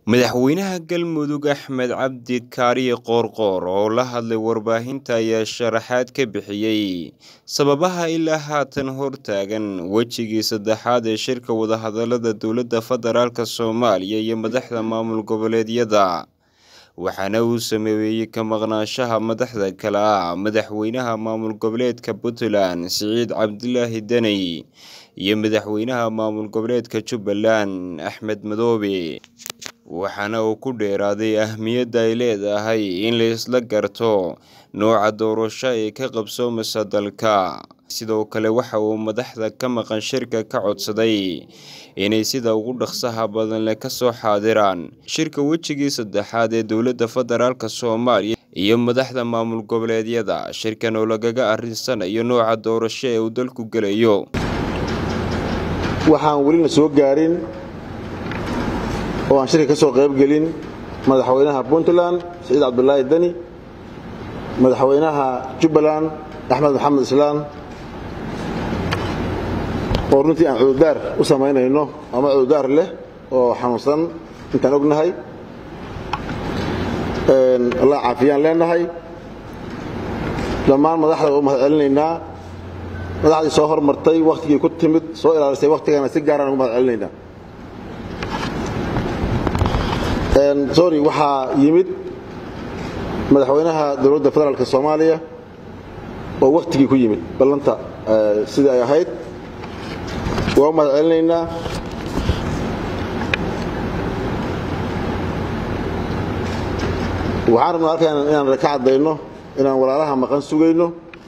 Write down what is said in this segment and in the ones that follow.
Madaxweynaha Galmudug Axmed Cabdi Kaariye Qoorqoor oo la hadlay warbaahinta ayaa sharaxaad ka bixiyay sababaha ilaa haatan hortaagan wejigii saddexaad ee shirka wadahadalada dowladda federaalk Soomaaliya iyo madaxda maamul goboleedyada waxaana uu sameeyey ka maqnaanshaha madaxda kale ah madaxweynaha maamul goboleedka Puntland Siciid Cabdilaahi Deni iyo madaxweynaha maamul goboleedka Jubbaland Axmed Madoobe waxaana uu ku dheeraaday ahmiyadda ay leedahay in la isla garto nooca doorasho ee ka qabsoomaya dalka sidoo kale waxa uu madaxda ka maqan shirka ka codsaday inay sida ugu dhaqsaha badan leh kasoo xaadiraan shirka wejigii saddexaad ee dowladda federaalk Soomaaliya iyo madaxda maamul goboleedyada shirkan oo lagaga arinsanayo nooca doorasho ee uu dalku gelayo waxaan welina soo gaarin oo aan shirka ka soo qayb gelin madaxweynaha puntland siciid cabdulaahi deni madaxweynaha jubbaland axmed maxamed islaan oo runtii aan cududaar u samaynayno ama cududaar leh oo xanuunsan intaan ognahay allah caafiyaan leenahay dhammaan madaxda waa u mahad celinaynaa madaxdii soo hormartay wakhtigii ku timid soo ilaalisay wakhtigana si gaaraan ugu mahad celinaynaa sorry waxaa yimid madaxweynaha dowladda federaalk soomaaliya oo wakhtigii ku yimid ballanta sidii ay ahayd waa u mahad celinaynaa waxaan rabnaa halkan inaan ka caddayno inaan walaalaha maqan sugayno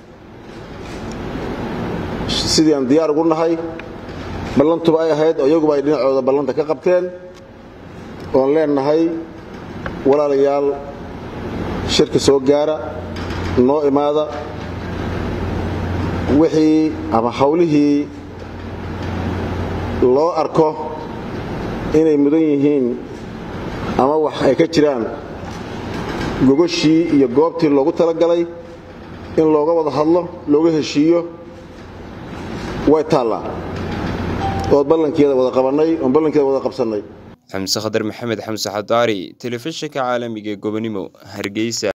sidii aan diyaar ugu nahay ballantuba ay ahayd oo iyaguba ay dhinacooda ballanta ka qabteen oon leenahay walaalayaal shirka soo gaara noo imaada wixii ama hawlihii loo arko inay mudan yihiin ama wax ay ka jiraan gogoshii iyo goobtii loogu talagalay in looga wada hadlo looga heshiiyo way taallaa ood ballankeeda wada qabannay oon ballankeeda wada qabsannay xamse khadar maxamed xamse xadaari telefishinka caalamiga ee gobonimo hargeysa